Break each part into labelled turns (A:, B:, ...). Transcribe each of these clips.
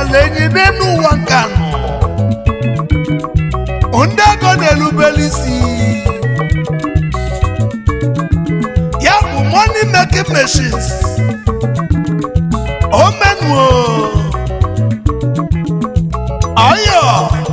A: amala enyi n'elu ụwa nka nọ ndị ego na-erubere isi ya bụ money making machines omenuo ọyọ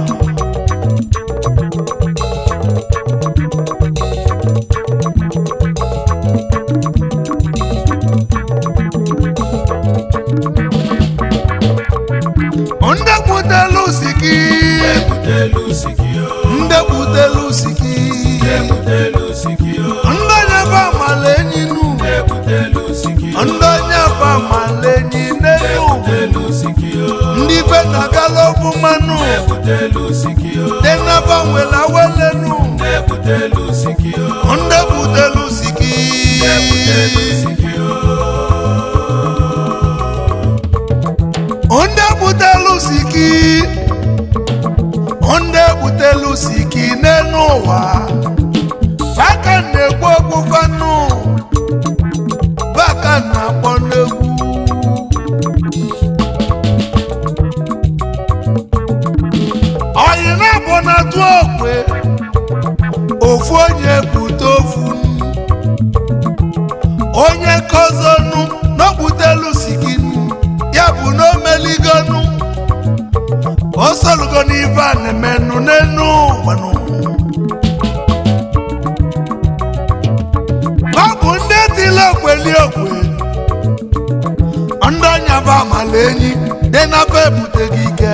A: ndị butelu siki
B: ebutelu sikio
A: ndị butelu siki
B: ebutelu sikio
A: ndị onye bụ amala enyi nu
B: ebutelu sikio
A: ndị onye bụ amala enyi n'elu
B: ebutelu sikio
A: ndị be na-agala ọbụ mmanụ
B: ebutelu sikio
A: dị n'aba nwere awelenu
B: ebutelu sikio
A: ndị butelu siki
B: ebutelu sikio
A: ndị butelu siki ndị butelu siki n'elu ụwa aka na-egbu ogbu fanụ baka na-akpọ n'egwu oyi na-abụ na-atụ okwe ofu onye bute ofu onye kozonu n'okputelu sikinu ya bụ na omeligonu osolugo n'ife a na-emenụ n'enu ụwanụ ọ bụ ndị tili okweli okwe ndị ọnya bụ amala enyi dị n'afọ ebuteghị ike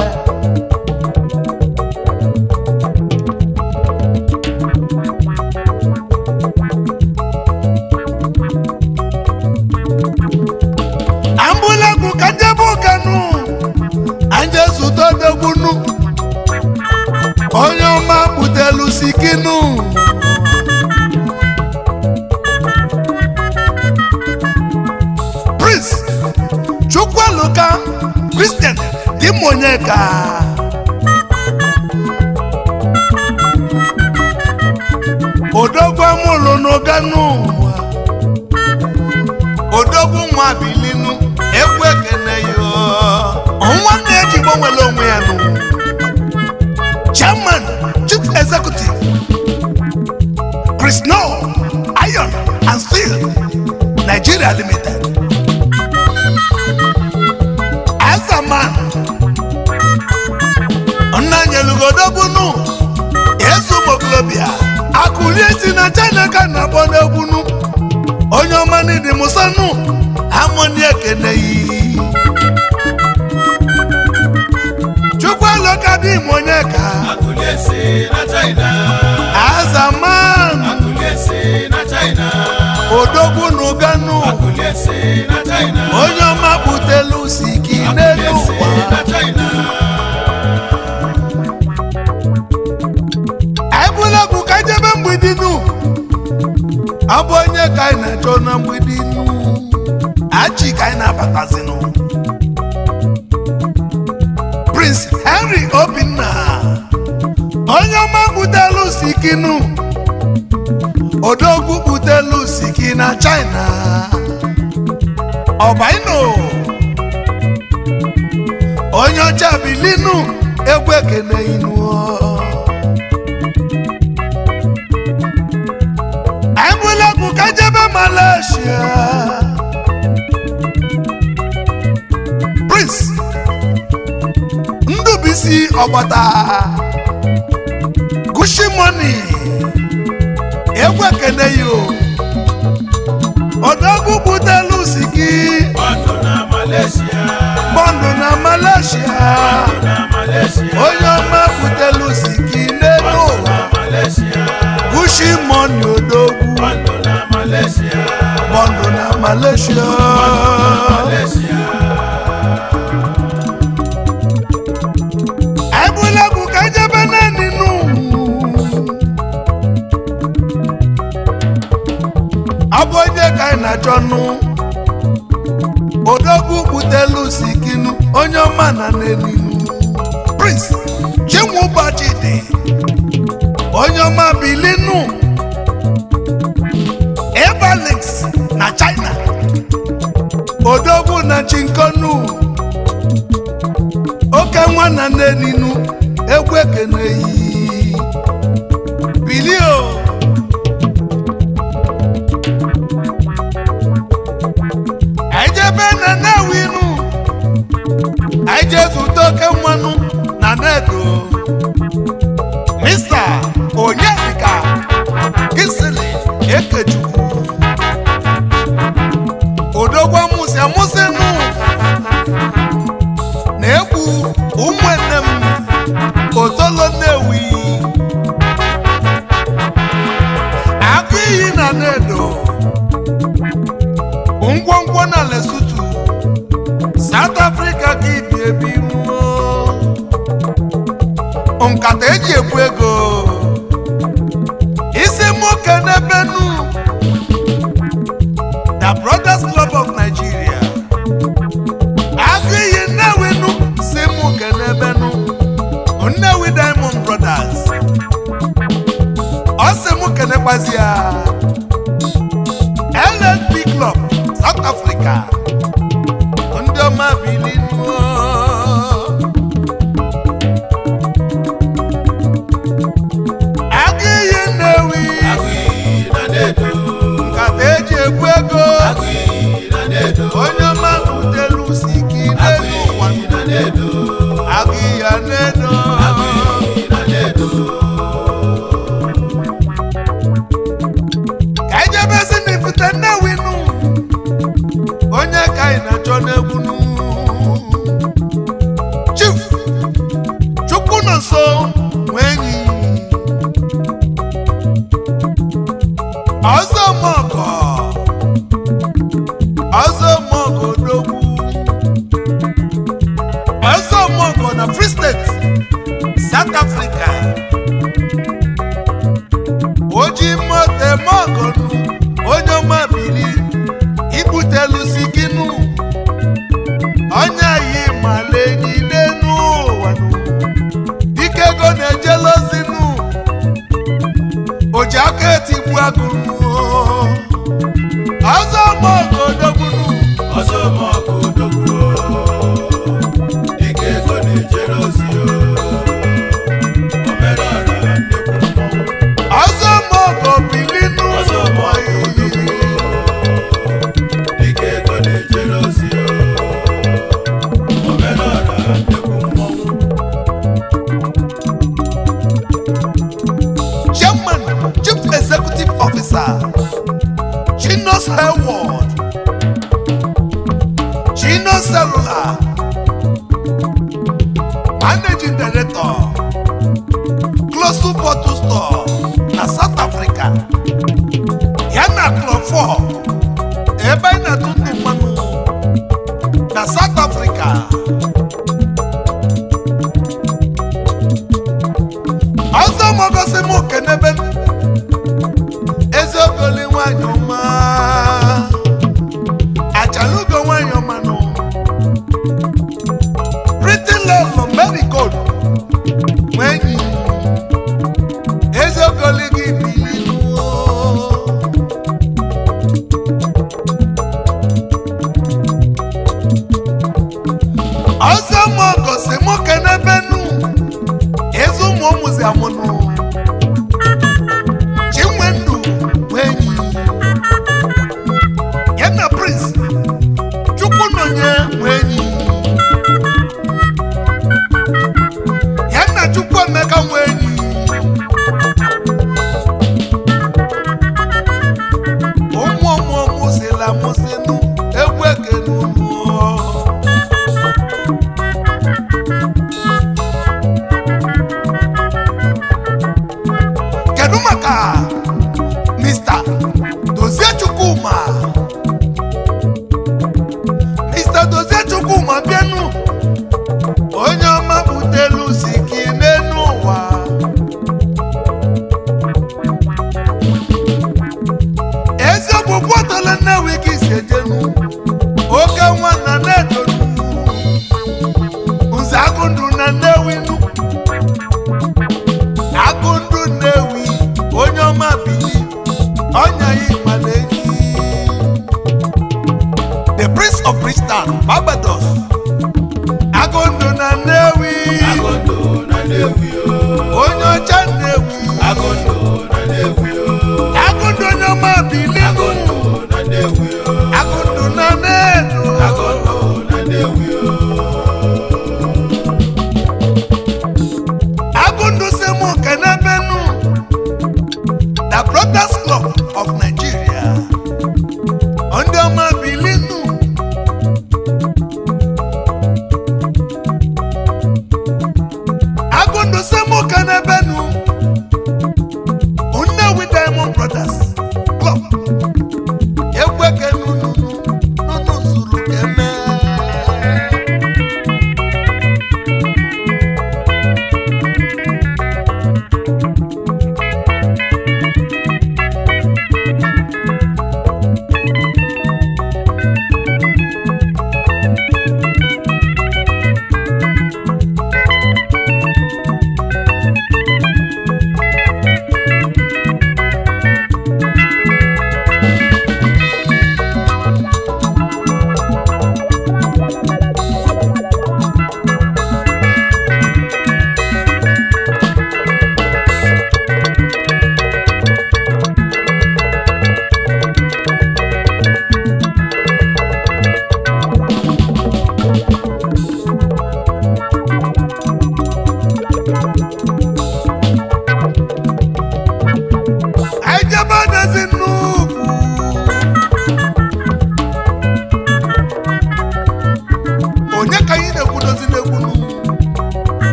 A: ambụlegwu ka njebe ụkanụ anje zụta odegbunu onye ọma butelu sikinu prince chukwueluka kristian dimonyeka odogwu amụlụ n'ụganụ odogwu nwa bilinu egwu ekene yo nwanne ya ji gbanwere onwe ya nụ chairman chief executive chris no iron and steel nigeria limited azaman nna nyelugodogwunu ezu moglobia akụlie si na china ka na-akpọ n'egwunu onye ọma n'ịdị musanu amoni ekene yi chukwueloka dị m onye ka
B: akụliesi na china
A: azaman
B: akụliesi na china
A: odogwu n'uganu
B: akụliesi na china
A: onye ọma butelu siki n'elu
B: akụliesi
A: ụwa
B: na china
A: ebulebụ ka jebe mgbidi nu abụ onye ka anyị na-achọ na mgbidi nu achi ka anyị na-abatazinụ prince henry obinna onye ọma butelu siki nu odogwu butelu siki na china ọbaino onye ọcha bilinu egwu ekene inuo Embulekwu ka jebe Malaysia. Prince Ndubisi Ọgbata Gushi Money egwu ekene yo odogwu butelu siki
B: bọndụ na malaysia
A: bọndụ na Malaysia
B: na malaysia
A: onye ọma butelu siki n'elu ụwa
B: na malaysia
A: Gushi Money odogwu
B: bọndụ na malaysia
A: bọndụ na Malaysia
B: malaysia
A: ebulekwu ka jebe naanị nụ ọ bụ onye ka anyị na-achọ nụ odogwu butelu sikinu onye ọma na n'elinu prince chinwụbọchị dị onye ọma bilinu evalix na china odogwu na chinkonu ekene yi bilio anyị jebe na na-ewinu anyị jee zụta oke mmanụ na nedo mista onyedika kisili ekechukwu odogwu amụsị amụsị nụ na-egbu ụmụnne m otolo nnewi agụ iyi na nedo ngwongwo na lesutu south africa ka ibi ebi nwụọ. nkata eji ebu ego isi nwoke n'ebe nu the brothers club of nigeria agụ iyi nnewi nu si nwoke n'ebe nu nnewi diamond brothers ọ sị mụ kenekwazi ya LNP club south africa ndị ọma bili nuo agụ iyi nnewi
B: Agụiyi na Nnedo.
A: nkata eji ebu ego
B: Agụiyi na Nnedo.
A: onye ọma butelu si ike n'elu ụwa
B: Agụiyi na Nnedo.
A: agụ iyi ya n'edo
B: Agụiyi na Nnedo.
A: ka anyị jebezi n'ifite nnewi nụ onye ka anyị na-achọ n'egwu nụ chief chukwu nọ nso nwee enyi ọzọ mọgọ ọzọ mọgọ odogwu ọzọ mọgọ na free state south africa oji moto mọgọnụ onye ọma bili ibutelusi gịnụ onye yi malegide n'ụwa nụ dike ego na-ejelozinụ oji aka etigbu agụnụ ọzọ mọgọdogbunu
B: Ọzọ mọkụ odogwu. Dike ego na-ejere ozi o. Omerọra nnekwu mmọnwụ.
A: ọzọ mọgọ bilinu
B: Ọzọ mọkụ odogwu. Dike ego na-ejere ozi o. Omerọra nnekwu mmọnwụ.
A: chairman chief executive officer chinos hayward chinos cellular managing director close bottle store na south africa ya na club 4 ebe anyị na-atụ ndụ mmanụ na south africa ọzọ mọgosi m kenebe eziokoli nwanyị ọma achalugo nwanyị ọma nụ pretty love marigold nwenyi eziokoli gị bilinuo ọzọ mọgosi m kenebe nụ ezi ụmụ ụmụzi amụnụ chinwendu nwenyi ya na prince chukwunonye nwenyi ya na chukwuemeka nwenyi ụmụ ụmụ ụmụzila amụzinụ egwu ekene unu kedu maka mr dozie chukwuma mr dozie chukwuma bịanụ onye ọma butelu si gị n'elu ụwa eziokwu bọtọle nnewi gị si ejenu oke nwa na na-edonu nze agụndụ na nnewi nụ agụndụ nnewi onye ọma bili ọnya ya ịmala enyi the prince of Bridgetown barbados agụndụ na nnewi
B: Agondo na Nnewi o.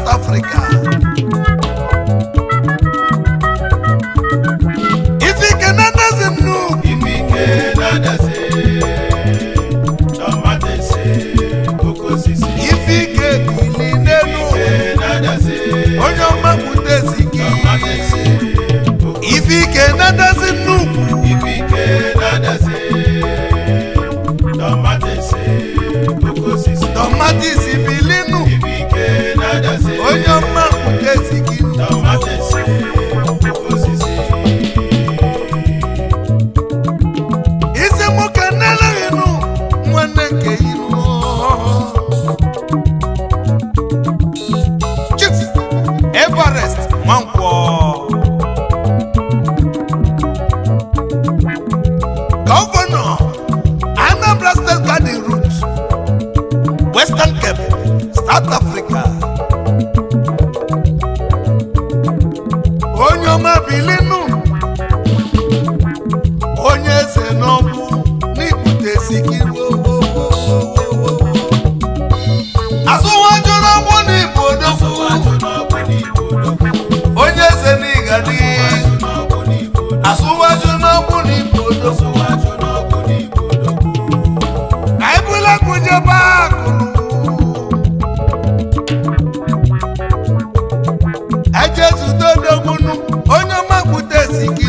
A: South Africa ifike na-adazi nnu
B: Ifike na-adazi tọmatịsị oke osisi
A: ifike bili n'elu
B: Ifike na-adazi
A: onye ọma butezi gị
B: tọmatịsị oke
A: ifike na-adazi nnukwu
B: Ifike na-adazi tọmatịsị oke osisi
A: tomatis bilinu
B: Ifike na-adazi
A: onye ọma butezi gị
B: tọmatịsị oke osisi
A: isi nwoke na-eleghị nụ nwanne nke inu chief everest nwankwọ gọvanọ anambra state garden route western cape south africa onye ọma bilinu onye eze n'ọkụ n'ikputesi gị azụwaju n'ọgbụ n'igbo odogwu
B: Asụwajụ n'ọgbụ n'Igbo odogwu.
A: onye eze n'ịgadi
B: N'ọgbụ n'Igbo odogwu.
A: azụwaju n'ọgbụ n'igbo odogwu
B: Asụwajụ n'ọgbụ n'Igbo odogwu.
A: ka ebula kụjebe akụrụ ejezudo odogbunu onye ọma kputesi gị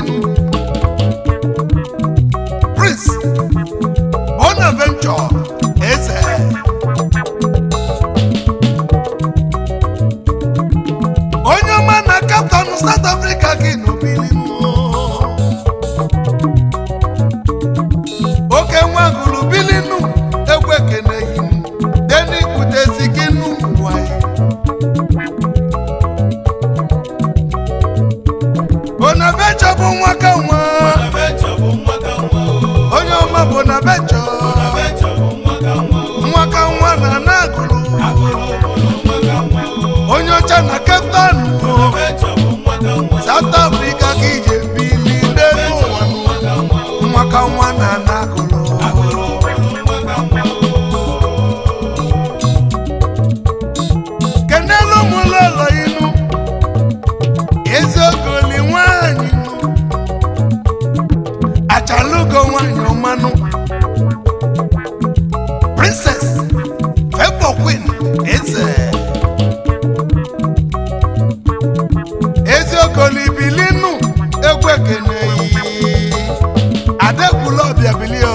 A: prince bonaventure eze onye ọma na kaptan south africa gị n'obili oke nwa gụrụ bilinu egwu ekeneghị m deni kutezi gị n'ụwa bonaventure bụ nwa ka nwa
B: Bonaventure bụ nwa ka nwa o.
A: onye ọma bonaventure
B: Bonaventure bụ nwa ka nwa o.
A: nwa ka nwa na na-agụrụ
B: Agụrụ obodo nwa ka nwa o.
A: onye ọcha na cape town
B: Bonaventure bụ nwa ka nwa o.
A: south africa ka ije bili n'elu ụwa
B: Nwa ka nwa o.
A: nwa ka nwa na na-agụrụ
B: Agụrụ obodo nwa ka nwa o.
A: kenelu ụmụlọlọ inu eziokoli nwanyị nụ achalugo nwanyị ọmanụ princess favour queen eze eziokoli bilinu egwu ekeneyi adekwula ọbịa bilio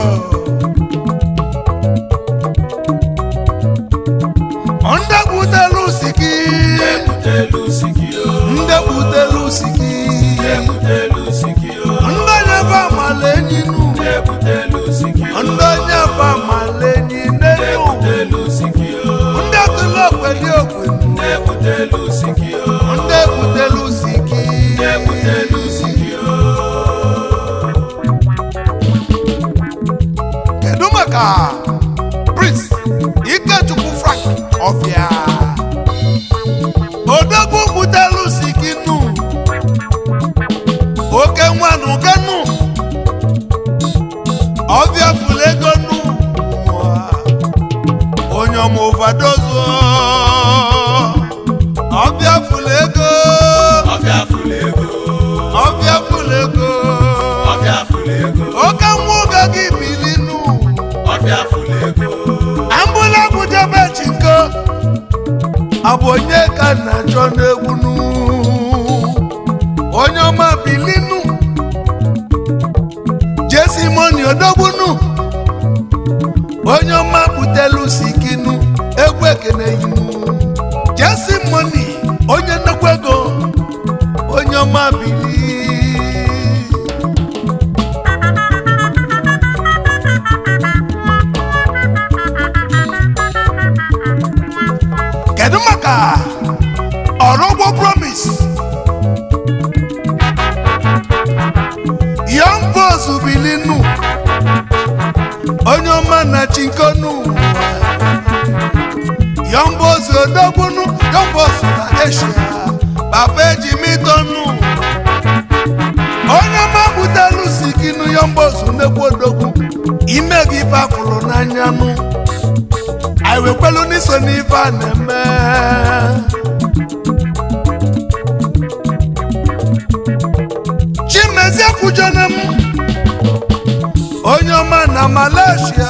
A: ndepụtelu siki
B: Ebutelu siki o.
A: ndepụtelu siki
B: Ebutelu siki o.
A: ndị onye bụ amala enyi nu
B: Ebutelu siki o.
A: ndị onye bụ amala enyi n'elu
B: Ebutelu siki o.
A: ndị tụlụ okweli okwenu
B: Ebutelu siki o.
A: ndị ebutelu siki
B: Ebutelu siki o.
A: kedu maka prince ikechukwu frank ọfịa odogwu butelu siki nu oke nwanụ kenu ọbịa fụlụ ego nu onye ọma ovadozo ọbịa fụlụ ego
B: Ọfịa fụlụ ego.
A: ọbịa fụlụ ego
B: Ọfịa fụlụ ego.
A: oke nwa oge gị bilinu
B: Ọfịa fụlụ ego.
A: ambụla bujebe chinko ọ bụ onye ka na-achọ n'egwu nu onye ọma bilinu jesimoni odogbunu onye ọma butelu sikinu egwu ekeneyinu jesimoni onye nnukwu ego onye ọma bili kedu maka ọrụgbo promis young boss bilinu onye ọma na chinkonu young boss odogbunu young boss na asia papa ejimitonu onye ọma butelu sikinu young boss nnekwu odogwu ime gị bafụrụ n'anya nụ anyị wekwelu n'iso n'ife a na-eme ekwujana m onye ọma na malaysia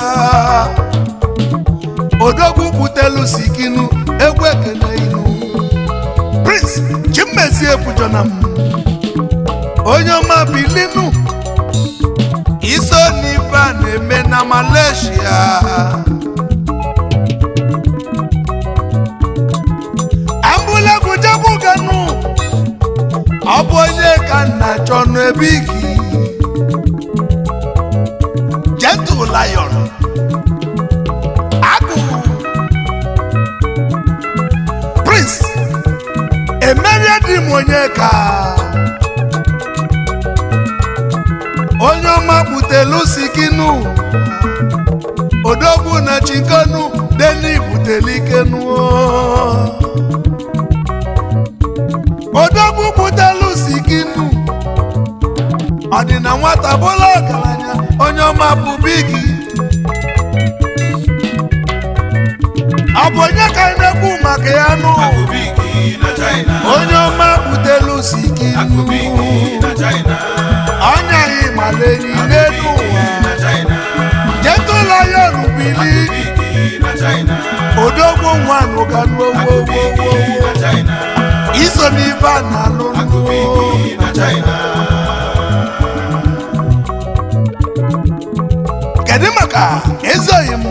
A: odogwu butelu sikinu egwu ekene inu prince chimmezi ekwujana m onye ọma bilinu iso n'ife a na-eme na malaysia ambụlegwu jegwu ganu ọ bụ onye ka nna chọ n'ebe igi gentle lion agụ prince emerie dị m onye ka onye ọma butelu sikinu odogwu na chikonu deni butelu ikenu odogwu butelu sikinu ọ dị na nwata bụla ọgaranya onye ọma bụ bigi ọ bụ onye ka anyị na-ekwu maka ya nụ
B: Akụbiki na China.
A: onye ọma butelu sikinu
B: Akụbiki na China.
A: ọnya anyị malenyi n'elu
B: Akụbiki
A: ụwa
B: na China.
A: jetụla ya rubili
B: Akụbiki na China.
A: odogwu nwanụ ga
B: Akụbiki na China.
A: iso n'ife a na-alụ
B: Akụbiki na China.
A: kedu maka ezoghị m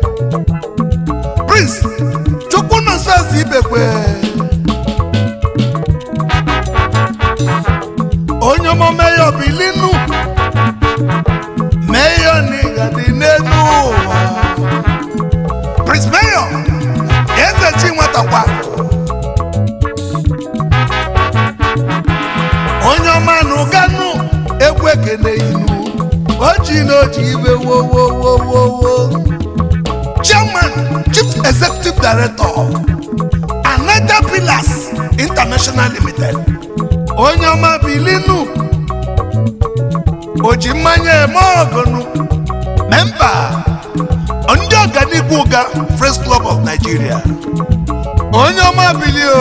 A: prince chukwu nọsọs ibekwe onye ọmụme ya obilinu meyo n'ịgadị n'elu ụwa prince meyo eze chi nwatakwa onye ọma na ụganụ egwu ekene inu oji na oji ibe wowowowowo chairman chief executive director anata pillars international limited onye ọma bilinu oji mmanya eme ọgụnụ memba ndị ọganihu ụga Friends Club of Nigeria onye ọma bilio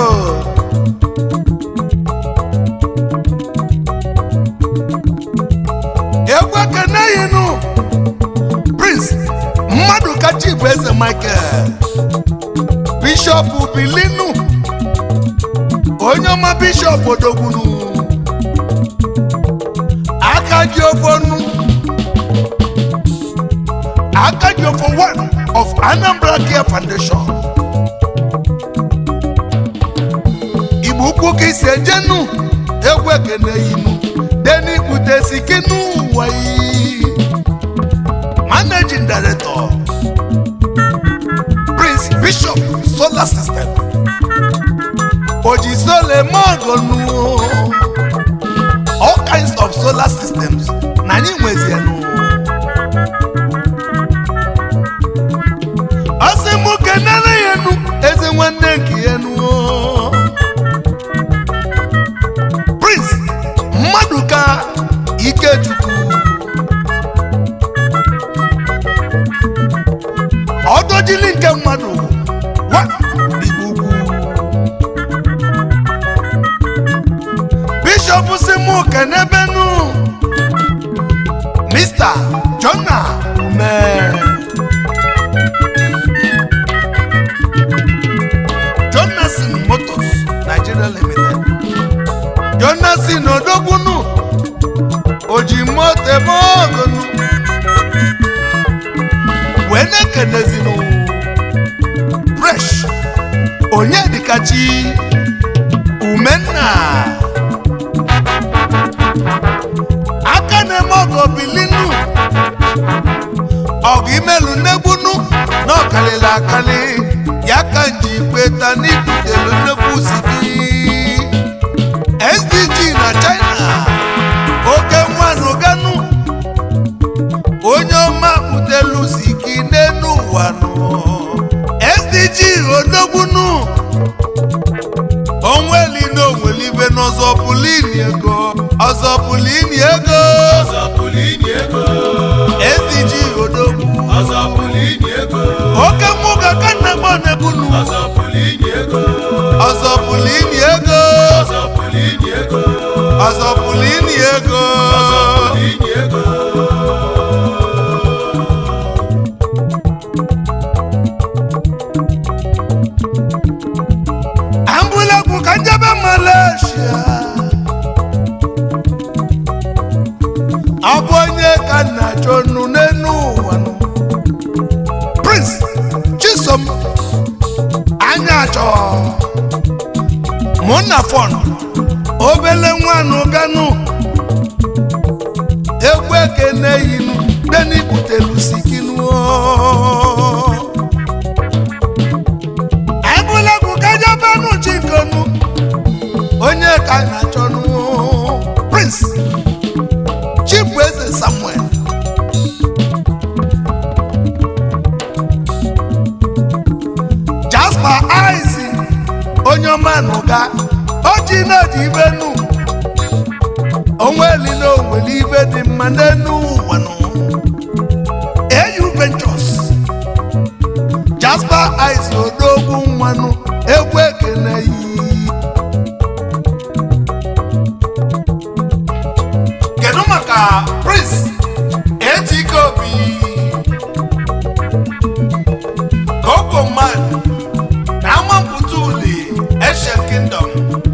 A: egwu ekene yinu prince mmadụ kacha bụ eze michael bishọp bilinu onye ọma bishọp odogbunu aka ji ofonu aka ji ofo one of anambra care foundation igbo ukwu ka isi ejenu egwu ekene yinu deni butesi kinu ụwa yi managing director prince bishop solar system ojisole mogonu all kinds of solar systems na anyị nwezienu ọsị mụ kenere ya enu eze nwanne nke ya enu prince mmadụ ka ikechukwu ọdọjili nke mmadụ wa igbo ukwu bishọp si mụ kenebenu mr jona ume jonason motors nigeria limited jonason odogbunu oji moto ebe ogonu wee na-ekenezinu fresh onye dịkachi umenna aka na-eme ọgọ bilinu ọgụ imelu nnegbunu na ọkalịla akali ya ka nji kweta n'ibutelu nnekwu sigi sdg na china oke nwanụ ganu onye ọma butelu sigi n'elu ụwa nụ sdg odogbunu onweli na onwelibe n'ọzọ pụlini ego ọzọ pụlini ego
B: Ọzọ pụrụ inye ego.
A: sdg odogwu
B: Ọzọ pụrụ inye ego.
A: oke nwụga ka nna m na-ebunu
B: Ọzọ pụrụ inye ego.
A: ọzọ pụlini ego
B: Ọzọ pụrụ inye ego.
A: ọzọ pụlini ego
B: Ọzọ
A: na-achọ mụ na fọn obele nwanụ ganụ egwu ekene yinu denibutelu sikinu ebulekwu kajabanu chikonu onye ka na-achọnụ prince chibueze samuel jasper isaac onye ọma nụga oji na-eji ibe nu onweli na onweli ibe dị mma n'enu ụwa nụ au ventures jasper isaac odogwu nwanụ egwu ekene yi kedu maka prince ejike obi kokoman na amampụta uli Asian Kingdom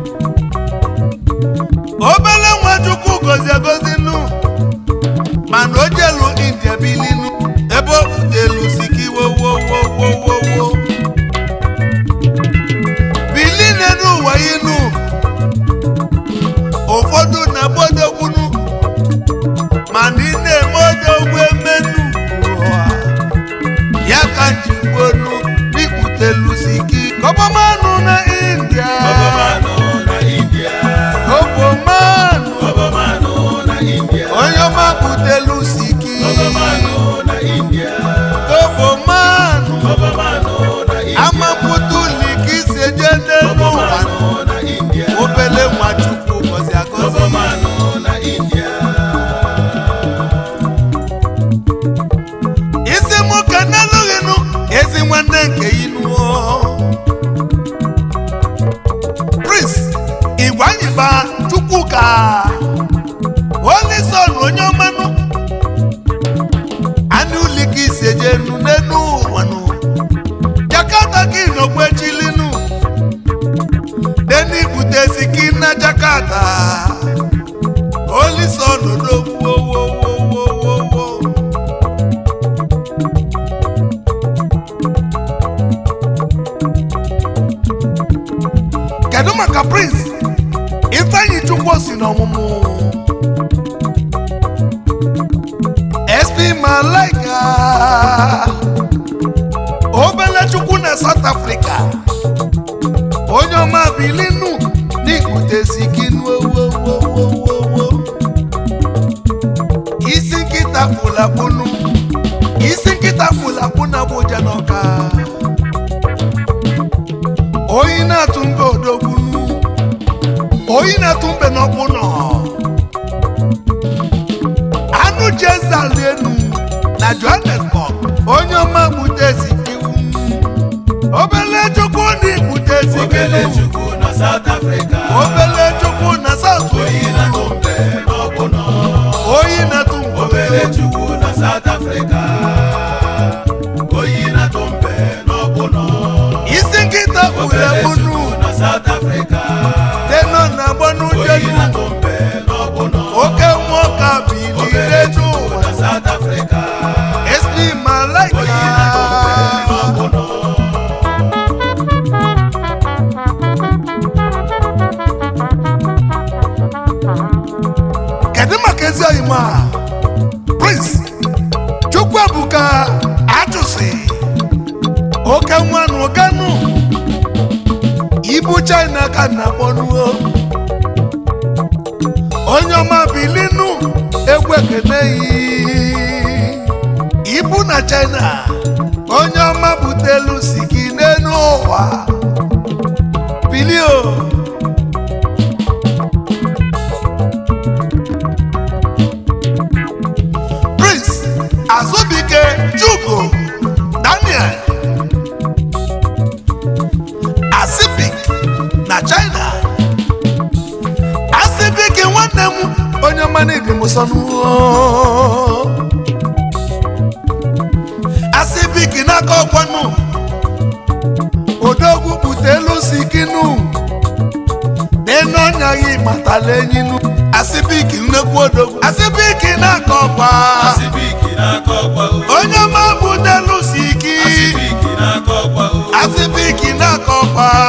A: obele nwachukwu gozi egozi nu mana o jelu india bilinu ebe o butelu siki wowowowowowo bili n'elu ụwa inu ụfọdụ na-agbodogbunu mana ị na-eme odogwu emenu ụwa ya ka njigbonu n'ikputelu siki kọbọmanụ na india
B: Ọbọmanụ na India.
A: kọbọmanụ
B: Ọbọmanụ na India.
A: onye ọma kputelu siki
B: Ọbọmanụ na India.
A: kọbọmanụ
B: Ọbọmanụ na India.
A: amapụtuli ka isi eje n'elu ụwa
B: Ọbọmanụ na India.
A: obele nwachukwu gọzi agọzi
B: Ọbọmanụ na India.
A: isi mụ ka n'alụghịnụ ezi nwanne nke inu prince igwanyiba chukwuka olison onye ọmanụ anụ uli ka isi eje nu n'enu ụwanụ jakarta ka inogwechilinu deni butezi ki na jakarta olison odogwu owowowowowo kedu maka prince ifeanyi chukwu si n'ọmụmụ sp malaika obele chukwu na south africa onye ọma bilinu n'ikputesi gị nuowowowowo isi nkịta kpụlakpụnu isi nkịta kpụlakpụ na abụja n'ọka oyi na-atụ mbe odogbunu oyi na-atụ mbe n'ọkpụnọ anụ jezalenu na johannesburg onye ọma gbutezi iwu obele chukwu na igbutezi
B: Obele Chukwu na South Africa.
A: obele chukwu na south
B: Oyi na Tumbe n'ọbụnọ.
A: oyi na-atụ mbe
B: Obele Chukwu na South Africa. Oyi na Tumbe n'ọbụnọ.
A: isi nkịta gburu
B: Obele
A: egbunu
B: Chukwu na South Africa.
A: denọ na agbanu
B: Oyi
A: jenu
B: na Tumbe n'ọbụnọ.
A: oke nwoke bilire
B: Obele Chukwu
A: n'ụwa
B: na South Africa.
A: sp malaika
B: Oyi na Tumbe n'ọbụnọ.
A: kedu maka ezi oyi ma prince chukwuebuka achụsi oke nwanụ ganụ ibu china ka na akpọnuo onye ọma bilinu egwu ekeneyi ibu na china onye ọma butelu si gị n'elu ụwa bilio prince azubike jugo daniel asipik na china asipik nwanne m onye ọmana ibi musonu asipik n'aka ọkwanu odogwu butelu sikinu nínú ọ̀nyà yìí màtàlẹ́ yínú asipik nnekwu odogwu asipik n'aka ọkwa
B: Asibiki n'aka ọkwa o.
A: onye ọma butelu siki
B: Asibiki n'aka ọkwa o.
A: asipiki n'aka ọkwa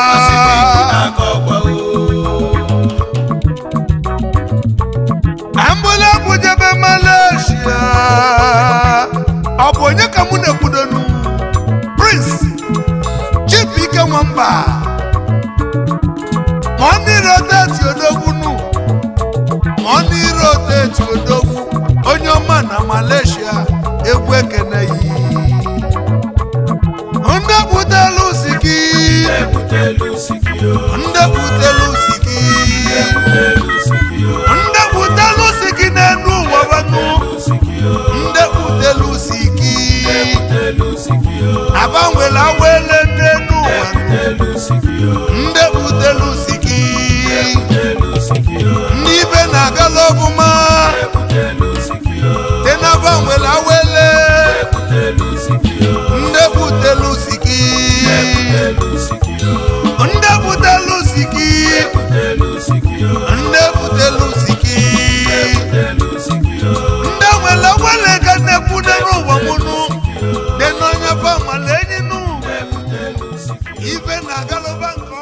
A: bụ onye ka mụ na-ekwudonu prince chibike nwamba ma ọ nire oteti odogbunu ma ọ nire oteti odogwu onye ọma na malaysia egwu ekeneghị ndị butelu si gị
B: ebutelu sikio
A: ndị butelu si gị
B: ebutelu sikio
A: ndị butelu si gị n'elu ụwa banụ
B: sikio
A: ndị butelu si gị
B: ebutelu sikio
A: agbanwela awele n'elu ụwa
B: ebutelu sikio
A: ndị butelu si gị
B: ebutelu sikio
A: ndị ibe na-agala ọfụma
B: ebutelu sikio
A: dị na-agbanwela awele
B: ebutelu sikio
A: ndị butelu si gị
B: ebutelu sikio
A: ndị butelu si gị
B: ebutelu sikio
A: ndị butelu si gị
B: ebutelu sikio
A: ndị nwere nwere ka na-ekwu n'ụwa mụnụ dị n'onye fa nwale enyi nụ
B: ebutelu sikio
A: ibe na-agalụba nke